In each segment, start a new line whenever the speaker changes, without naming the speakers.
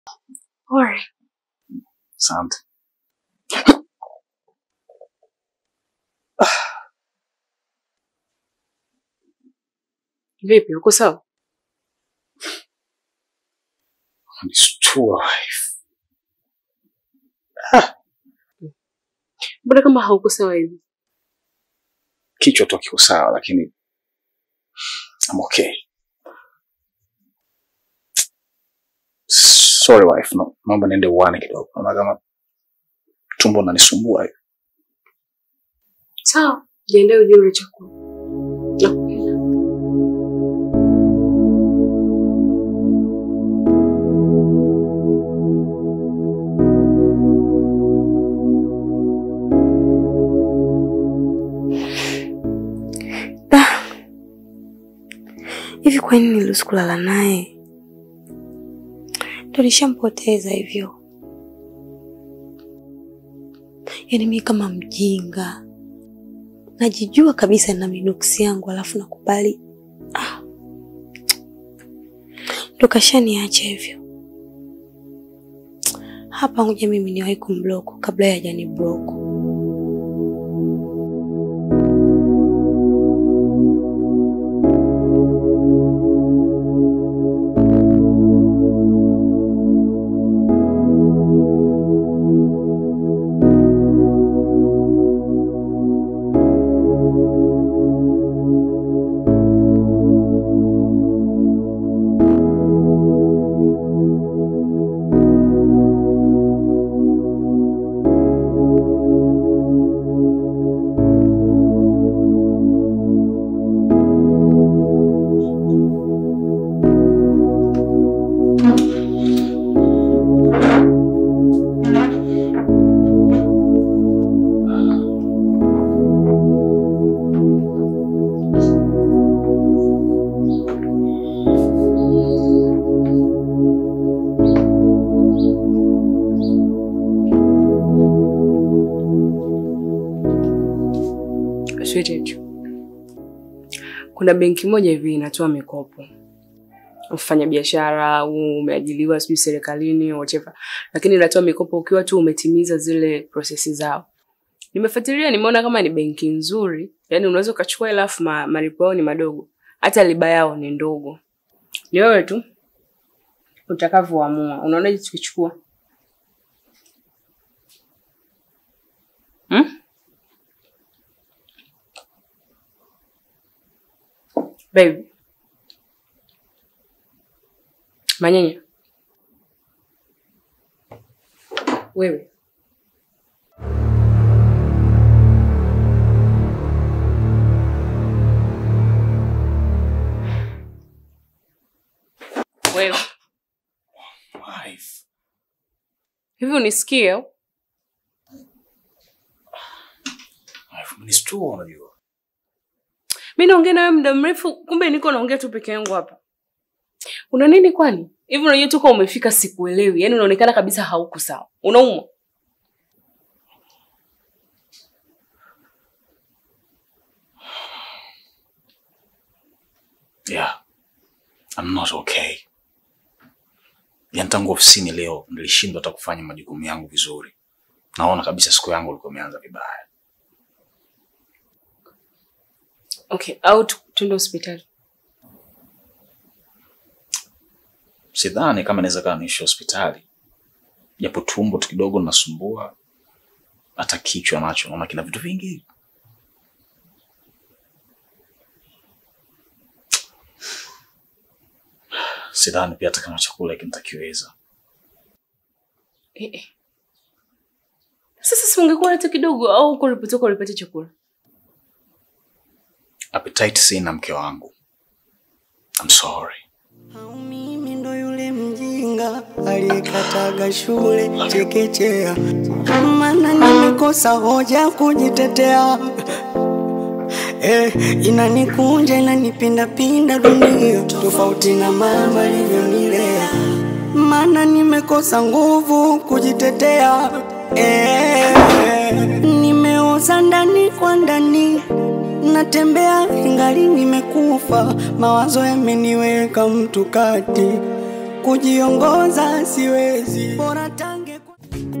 Pole.
Asante.
Vipi, uko sawa?
Nistua.
Mbona kama hauko sawa hivi?
Kichwa tu kiko sawa lakini I'm okay. Sorry wife, no, naomba niende uwane kidogo. Naona kama tumbo linanisumbua hivi.
Sawa, jiandae uje ule chakula. Nakupenda.
Da. Hivi kwa nini niliruhusu kulala naye? Ndo nishampoteza hivyo. Yaani mimi kama mjinga najijua kabisa na minuksi yangu, alafu nakubali ah. Ndo kashaniacha hivyo. Hapa ngoja mimi niwahi kumblock kabla ya hajani block.
Sweetheart. Kuna benki moja hivi inatoa mikopo. Mfanya biashara au umeajiliwa sijui serikalini whatever. Lakini inatoa mikopo ukiwa tu umetimiza zile prosesi zao. Nimefuatilia nimeona kama ni benki nzuri, yaani unaweza ukachukua hela afu ma, malipo yao ni madogo. Hata riba yao ni ndogo. Ni wewe tu utakavyoamua. Unaonaje tukichukua? Hmm? Baby. Manyanya. Wewe. Wewe.
Wife.
Hivi unisikie? au?
Wife, umenistua unajua.
Mi naongea nawe muda mrefu, kumbe niko naongea tu peke yangu hapa. Una nini kwani? Hivi unajua toka umefika sikuelewi. Yaani unaonekana kabisa hauko sawa. Unaumwa?
Yeah. I'm not okay. Yaani tangu ofisini leo nilishindwa hata kufanya majukumu yangu vizuri. Naona kabisa siku yangu ilikuwa imeanza vibaya.
Okay, au tu- tuende hospitali.
Sidhani kama inaweza kaa niishi hospitali. Japo tumbo tu kidogo linasumbua. Hata kichwa nacho naona kina vitu vingi. Sidhani pia hata kama chakula hiki nitakiweza.
Eh, eh. Sasa si ungekuwa hata kidogo au uko ulipotoka ulipata chakula?
Appetite sina mke wangu. I'm sorry.
Au mimi ndo yule mjinga aliyekataga shule chekechea, maana nimekosa hoja kujitetea. Eh, inanikunja inanipindapinda dunia, tofauti na mama alivyonilea, maana nimekosa nguvu kujitetea. Eh, nimeoza ndani kwa ndani natembea ingali nimekufa, mawazo yameniweka mtu kati. kujiongoza siwezi, bora tange kwa...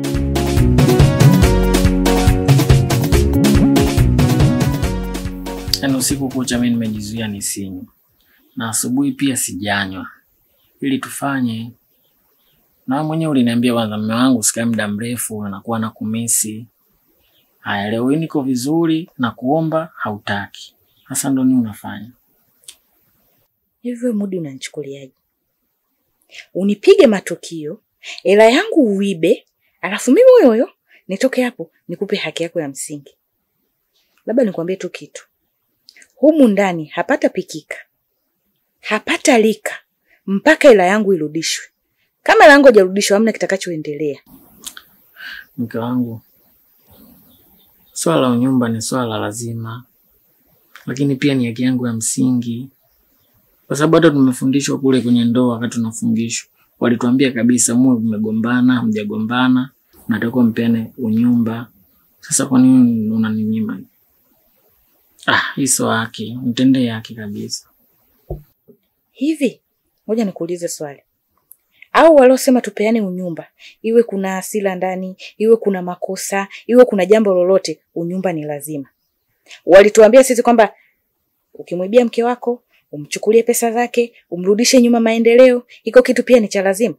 Yaani usiku kucha mimi nimejizuia nisinywe, na asubuhi pia sijanywa, ili tufanye na wewe mwenyewe uliniambia kwanza, mume wangu sikae muda mrefu, anakuwa na kumisi. Haya, leo hii niko vizuri na kuomba hautaki. Sasa ndo nini unafanya?
Hivyo Mudi, unanichukuliaje? Unipige matukio, hela yangu uibe, alafu mimi huyo huyo nitoke hapo nikupe haki yako ya msingi? Labda nikwambie tu kitu, humu ndani hapata pikika, hapata lika mpaka hela yangu irudishwe. Kama hela yangu haijarudishwa, hamna kitakachoendelea.
Mke wangu, swala la unyumba ni swala la lazima, lakini pia ni haki yangu ya msingi, kwa sababu hata tumefundishwa kule kwenye ndoa. Wakati tunafungishwa walituambia kabisa, muwe mmegombana, hamjagombana, natakiwa mpeane unyumba. Sasa kwa nini unaninyima? Ah, hii sio haki, mtendee haki kabisa.
Hivi ngoja nikuulize swali, au waliosema tupeane unyumba, iwe kuna hasira ndani, iwe kuna makosa, iwe kuna jambo lolote, unyumba ni lazima. Walituambia sisi kwamba ukimwibia mke wako umchukulie pesa zake, umrudishe nyuma maendeleo, iko kitu pia ni cha lazima.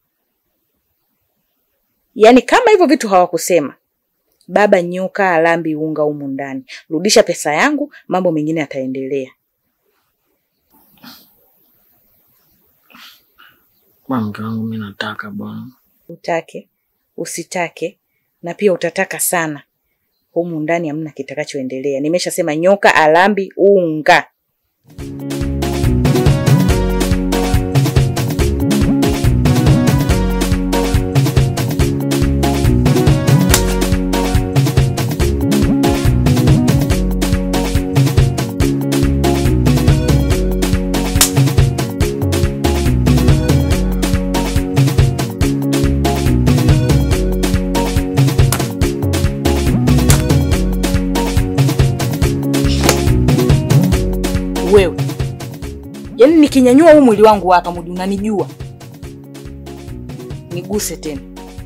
Yaani kama hivyo vitu hawakusema, baba nyoka alambi unga humu ndani, rudisha pesa yangu, mambo mengine yataendelea.
Bwana mke wangu, mi nataka bwana.
Utake usitake, na pia utataka sana, humu ndani hamna kitakachoendelea. Nimeshasema nyoka alambi unga. Wewe yaani, nikinyanyua huu mwili wangu hapa, Mudi, unanijua, niguse tena.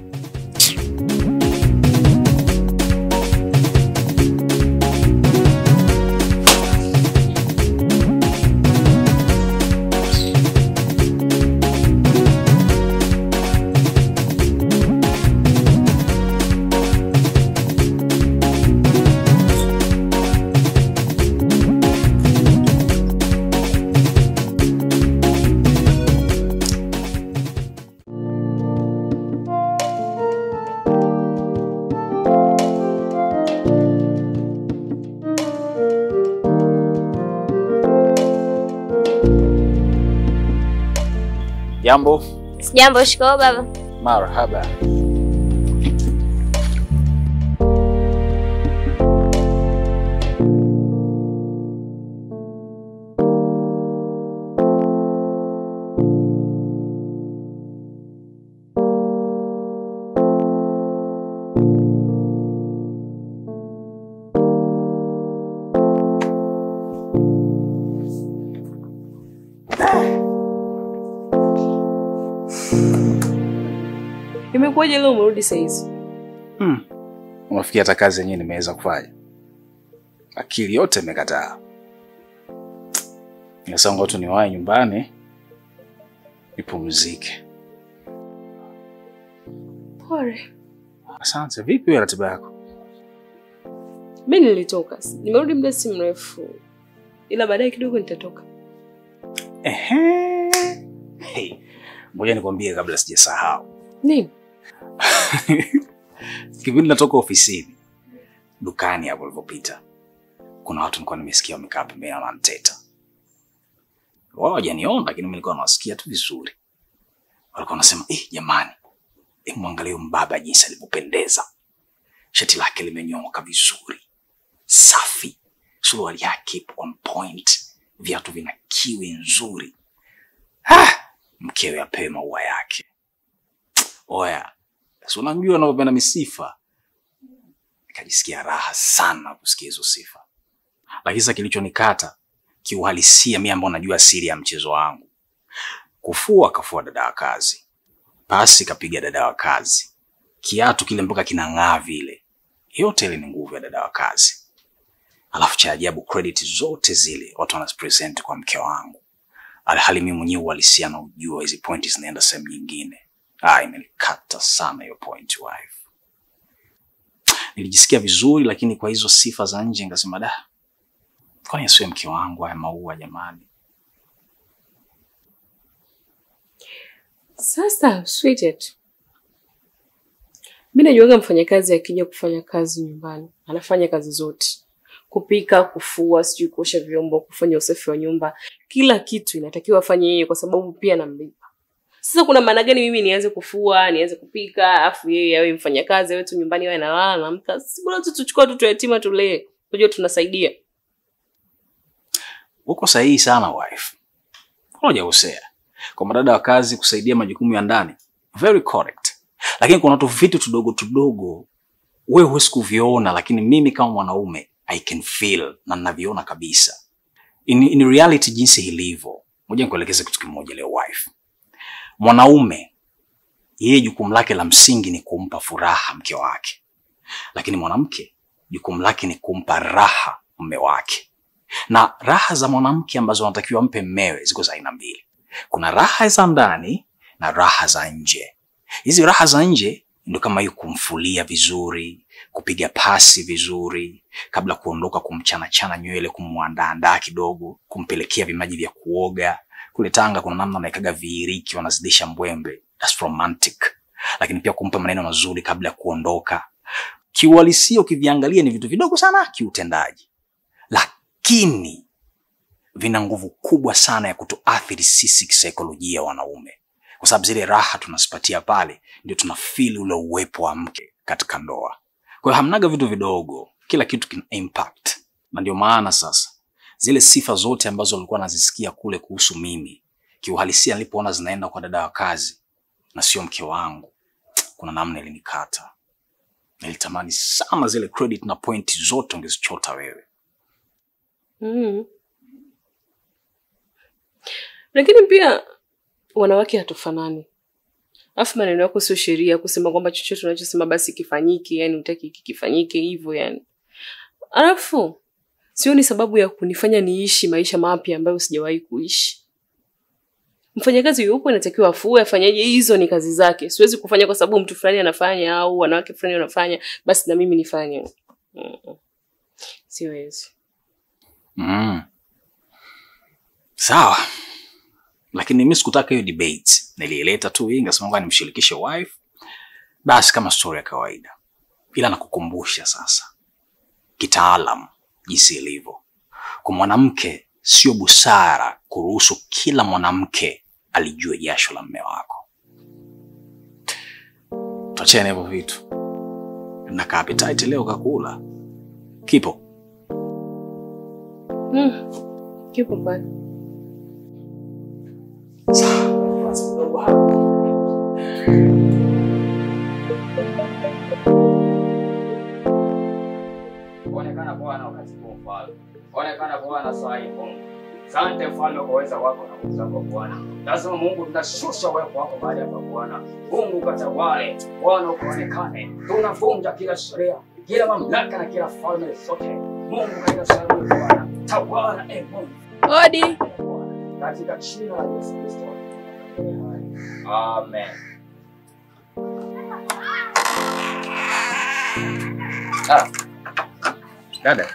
Jambo.
Sijambo, shikoo baba.
Marhaba.
Imekuwaje leo umerudi saa hizi?
Hmm. Unafikiri hata kazi yenyewe nimeweza kufanya? Akili yote imekataa. Nasema tu niwahi nyumbani nipumzike.
Pole.
Asante. Vipi wewe ratiba yako?
Mi nilitoka, nimerudi muda si mrefu, ila baadaye kidogo nitatoka.
Ehe. Hey. Ngoja nikwambie kabla sijasahau.
Nini?
Kipindi natoka ofisini, dukani hapo ulipopita, kuna watu nilikuwa nimesikia wamekaa pembeni wananiteta. Wao hawajaniona, lakini mimi nilikuwa nawasikia tu vizuri. Walikuwa wanasema eh, jamani, eh, mwangalie huyu mbaba jinsi alivyopendeza, shati lake limenyooka vizuri, safi, suruali yake ipo on point, viatu vina kiwi nzuri. Ah, mkewe apewe maua yake. Oya, si unamjua anavyopenda misifa. Nikajisikia raha sana kusikia hizo sifa, lakini sasa kilichonikata kiuhalisia, mimi ambao najua siri ya mchezo wangu, Kufua akafua dada wa kazi, pasi kapiga dada wa kazi, kiatu kile mpaka kinang'aa vile. Yote ile ni nguvu ya dada wa kazi. Alafu cha ajabu, credit zote zile watu wanazipresent kwa mke wangu, alhali mimi mwenyewe uhalisia na ujua hizi pointi zinaenda sehemu nyingine. Ah, imenikata sana hiyo point wife. Nilijisikia vizuri, lakini kwa hizo sifa za nje nikasema da, kwani asiwe mke wangu haya maua jamani.
Sasa sweetheart, mi najuaga mfanyakazi akija kufanya kazi nyumbani anafanya kazi zote, kupika, kufua, sijui kuosha vyombo, kufanya usafi wa nyumba, kila kitu inatakiwa afanye yeye, kwa sababu pia namlipa. Sasa kuna maana gani mimi nianze kufua, nianze kupika, afu yeye awe mfanyakazi, awe tu nyumbani, awe analala naamka? Si bora tu tuchukue watoto yatima tulee, unajua tunasaidia.
Uko sahihi sana wife, hujakosea. Kwa madada wa kazi kusaidia majukumu ya ndani, very correct, lakini kuna tu vitu tudogo tudogo wewe huwezi kuviona, lakini mimi kama mwanaume I can feel na ninaviona kabisa. In, in reality jinsi ilivyo, ngoja nikuelekeze kitu kimoja leo wife. Mwanaume yeye jukumu lake la msingi ni kumpa furaha mke wake, lakini mwanamke jukumu lake ni kumpa raha mume wake. Na raha za mwanamke ambazo anatakiwa mpe mmewe ziko za aina mbili. Kuna raha za ndani na raha za nje. Hizi raha za nje ndio kama hiyo, kumfulia vizuri, kupiga pasi vizuri, kabla kuondoka kumchana-chana nywele, kumwandaandaa kidogo, kumpelekea vimaji vya kuoga. Kule Tanga kuna namna wanaekaga viiriki, wanazidisha mbwembe, that's romantic. Lakini pia kumpa maneno mazuri kabla ya kuondoka. Kiuhalisia ukiviangalia ni vitu vidogo sana kiutendaji, lakini vina nguvu kubwa sana ya kutuathiri sisi kisaikolojia wanaume, kwa sababu zile raha tunazipatia pale ndio tuna feel ule uwepo wa mke katika ndoa. Kwa hiyo hamnaga vitu vidogo, kila kitu kina impact, na ndio maana sasa zile sifa zote ambazo walikuwa nazisikia kule kuhusu mimi, kiuhalisia nilipoona zinaenda kwa dada wa kazi na sio mke wangu, kuna namna ilinikata. Nilitamani sana zile credit na point zote ungezichota wewe.
Mm. Lakini pia wanawake hatufanani. Alafu maneno yako sio sheria kusema kwamba chochote unachosema basi kifanyike, yani utaki kifanyike hivyo yani. Alafu sioni sababu ya kunifanya niishi maisha mapya ambayo sijawahi kuishi. Mfanyakazi yupo inatakiwa afue, afanyaje? Hizo ni kazi zake. Siwezi kufanya kwa sababu mtu fulani anafanya au wanawake fulani wanafanya, basi na mimi nifanye. Mm. Siwezi.
Mm. Sawa, lakini mimi sikutaka hiyo debate. Niliileta tu hii, ngasema ngoja nimshirikishe wife, basi kama story ya kawaida, ila nakukumbusha sasa kitaalam jinsi ilivyo. Kwa mwanamke, sio busara kuruhusu kila mwanamke alijue jasho la mme wako. Tuachane hivyo vitu. Na ka appetite leo kakula kipo
Mm. Kipo mbali.
Onekana Bwana wakati huu mfalme. Onekana Bwana saa hii Mungu. Asante mfalme kwa uweza wako na nguvu zako Bwana. Lazima Mungu tunashusha uwepo wako mahali hapa Bwana. Mungu katawale, Bwana ukaonekane. Tunavunja kila sheria, kila mamlaka na kila falme zote. Mungu katika sehemu hii Bwana. Tawala e Mungu.
Odi.
Bwana. Katika jina la Yesu Kristo. Amen.
Ah. Dada.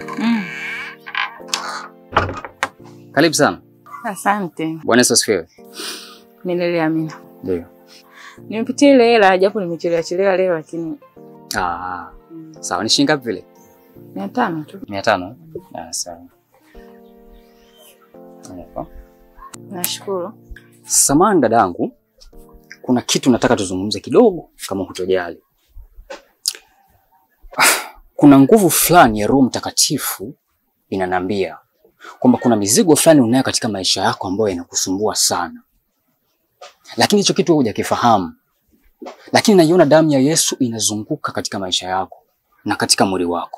Karibu sana.
Asante.
Bwana Yesu asifiwe.
Milele amina.
Ndio.
Nimepitia ile hela japo nimechelewa chelewa leo lakini
Ah. Sawa, ni shilingi ngapi vile?
mia tano tu.
Mia tano. Ah, sawa. Hapa.
Nashukuru.
Samahani dadangu, kuna kitu nataka tuzungumze kidogo, kama hutojali. Ah, Kuna nguvu fulani ya Roho Mtakatifu inanambia kwamba kuna mizigo fulani unayo katika maisha yako ambayo inakusumbua sana, lakini hicho kitu wewe hujakifahamu. Lakini naiona damu ya Yesu inazunguka katika maisha yako na katika mwili wako.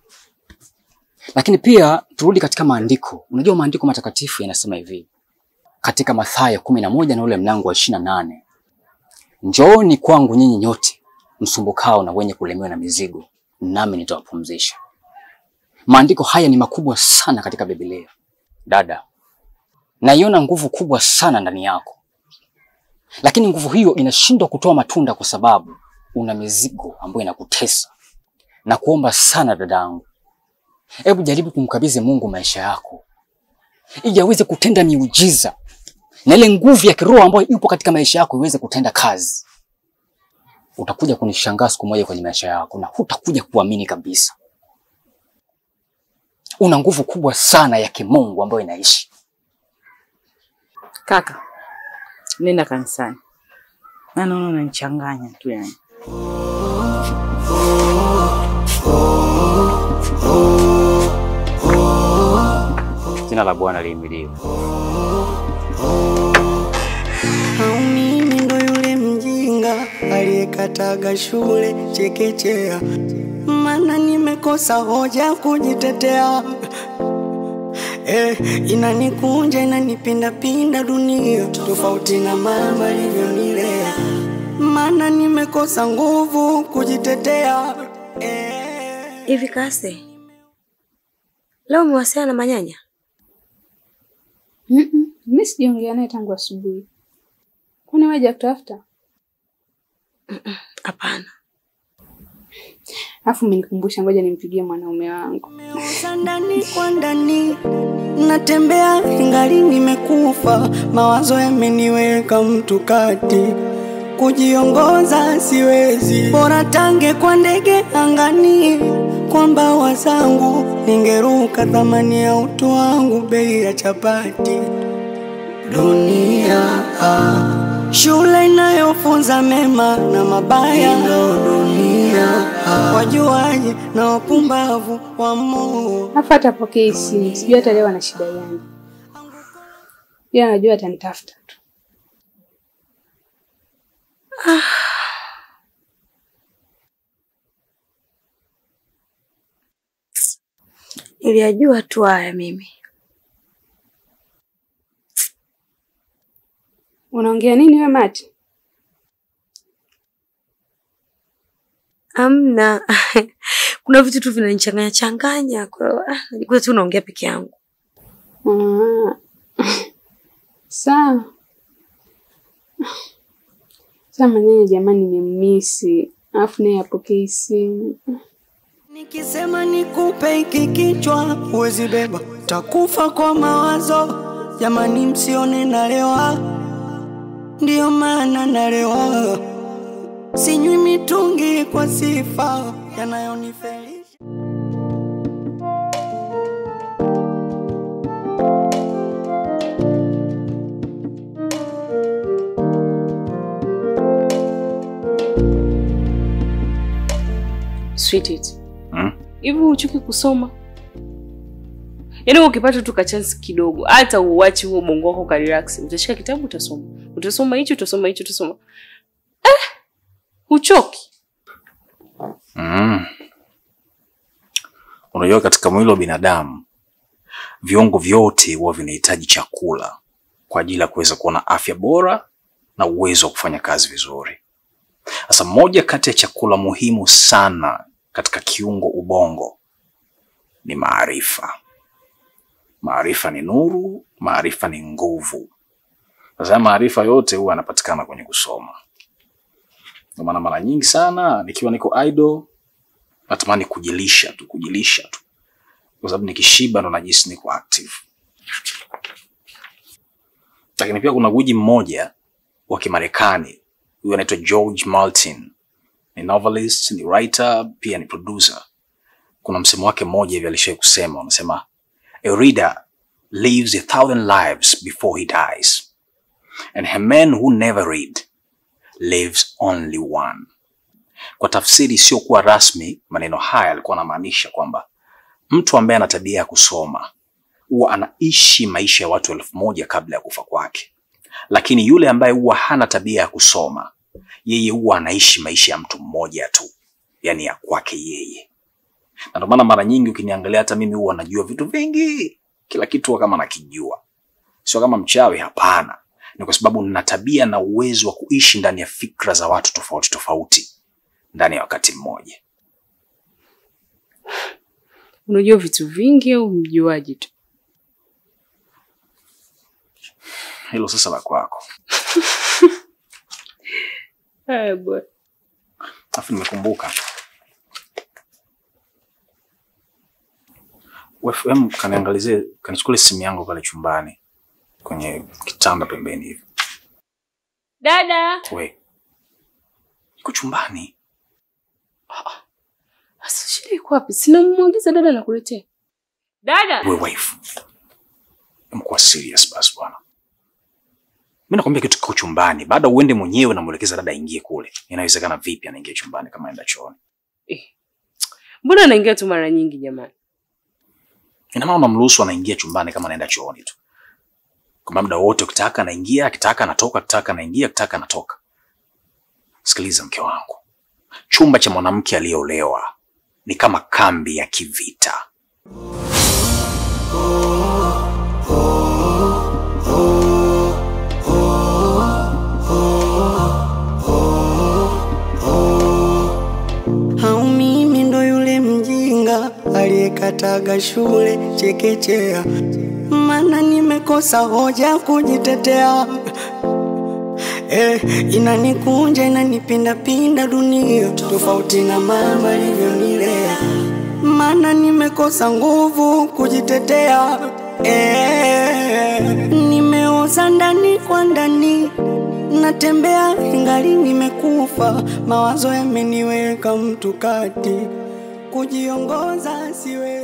Lakini pia turudi katika maandiko. Unajua maandiko matakatifu yanasema hivi, katika Mathayo kumi na moja na ule mlango wa ishirini na nane njooni kwangu nyinyi nyote msumbukao na wenye kulemewa na mizigo, nami nitawapumzisha. Maandiko haya ni makubwa sana katika Biblia. Dada, naiona nguvu kubwa sana ndani yako, lakini nguvu hiyo inashindwa kutoa matunda kwa sababu una mizigo ambayo inakutesa. Na kuomba sana dadangu, hebu jaribu kumkabidhi Mungu maisha yako ili aweze kutenda miujiza na ile nguvu ya kiroho ambayo ipo katika maisha yako iweze kutenda kazi. Utakuja kunishangaa siku moja kwenye maisha yako na hutakuja kuamini kabisa. Una nguvu kubwa sana ya kimungu ambayo inaishi.
Kaka, nenda kanisani. Na naona unanichanganya tu yani.
Jina la Bwana lihimidiwe.
Au mimi ndo yule mjinga aliyekataga shule chekechea, mana nimekosa hoja kujitetea. Eh, inanikunja inanipindapinda dunia, tofauti na mama alivyonilea, mana nimekosa nguvu kujitetea. Eh.
Hivi Kase, leo umewasiliana na Manyanya?
Mm-mm, mi sijaongea naye tangu asubuhi. Kwani wewe hajakutafuta?
Hapana.
Alafu umenikumbusha, ngoja nimpigie mwanaume wangu.
Nimeoza ndani kwa ndani, natembea ingali nimekufa, mawazo yameniweka mtu kati, kujiongoza siwezi, bora tange kwa ndege angani, kwa mbawa zangu ningeruka, thamani ya utu wangu bei ya chapati. Dunia ah, shule inayofunza mema na mabaya, ndo dunia ah, wajuaji na wapumbavu wa Mungu.
Alafu hata apokee simu, sijui hata leo ana shida gani. Yeye anajua atanitafuta tu.
Niliyajua tu haya mimi.
Unaongea nini we Mati?
Amna. Kuna vitu tu vinanichanganya changanya, kwa hiyo ah, najikuta tu naongea peke yangu.
Ah. Sawa. Sasa Manyanya jamani, nimemmisi. Alafu naye apokee simu.
Nikisema nikupe hiki kichwa huwezi beba, takufa kwa mawazo. Jamani, msione nalewa, ndiyo maana nalewa. Sinywi mitungi kwa sifa yanayonifelisha.
Sweet it.
Hmm?
Hivi huchuki kusoma? Yaani ukipata tu kachansi kidogo, hata uwachi huo bongo wako ka relax, utashika kitabu utasoma. Utasoma hicho, utasoma hicho, utasoma. Eh! Huchoki.
Mm. Unajua katika mwili wa binadamu viungo vyote huwa vinahitaji chakula kwa ajili ya kuweza kuwa na afya bora na uwezo wa kufanya kazi vizuri. Sasa moja kati ya chakula muhimu sana katika kiungo ubongo ni maarifa. Maarifa ni nuru, maarifa ni nguvu. Sasa haya maarifa yote huwa yanapatikana kwenye kusoma. Ndio maana mara nyingi sana nikiwa niko idle natamani kujilisha tu, kujilisha tu, kwa sababu nikishiba ndo najisi niko active. Lakini pia kuna gwiji mmoja wa Kimarekani, huyu anaitwa George Martin, ni novelist, ni writer, pia ni producer. Kuna msemo wake mmoja hivi alishawahi kusema, unasema a reader lives a thousand lives before he dies and a man who never read lives only one. Kwa tafsiri isiyokuwa rasmi, maneno haya alikuwa anamaanisha kwamba mtu ambaye ana tabia ya kusoma huwa anaishi maisha ya watu elfu moja kabla ya kufa kwake, lakini yule ambaye huwa hana tabia ya kusoma, yeye huwa anaishi maisha ya mtu mmoja tu, yani ya kwake yeye. Na ndio maana mara nyingi ukiniangalia, hata mimi huwa najua vitu vingi, kila kitu huwa kama nakijua, Sio kama mchawi, hapana. Ni kwa sababu nina tabia na uwezo wa kuishi ndani ya fikra za watu tofauti tofauti ndani ya wakati mmoja.
Unajua vitu vingi au mjuaji tu?
Hilo sasa la kwako.
Haya bwana.
Alafu nimekumbuka. Wewe em, kaniangalizie, kanichukulie simu yangu pale chumbani kwenye kitanda pembeni hivi.
Dada.
We. Iko chumbani.
Sasa shida iko wapi? Sina mwagiza dada nakuletea. Dada.
We wife. Mkuwa serious basi bwana. Mimi nakwambia kitu kiko chumbani. Baada uende mwenyewe na mwelekeza dada aingie kule. Inawezekana vipi anaingia chumbani kama aenda chooni?
Mbona anaingia tu mara nyingi jamani?
Ina maana unamruhusu anaingia chumbani kama anaenda chooni tu. Kwa muda wote ukitaka anaingia, akitaka anatoka, akitaka anaingia, akitaka anatoka. Sikiliza mke wangu. Chumba cha mwanamke aliyeolewa ni kama kambi ya kivita.
Au mimi ndo yule mjinga aliyekataga shule chekechea, mana nimekosa hoja kujitetea. Eh, inanikunja inanipindapinda dunia tofauti na mama alivyonilea, mana nimekosa nguvu kujitetea. Eh, nimeoza ndani kwa ndani natembea ingali nimekufa, mawazo yameniweka mtu kati, kujiongoza siwe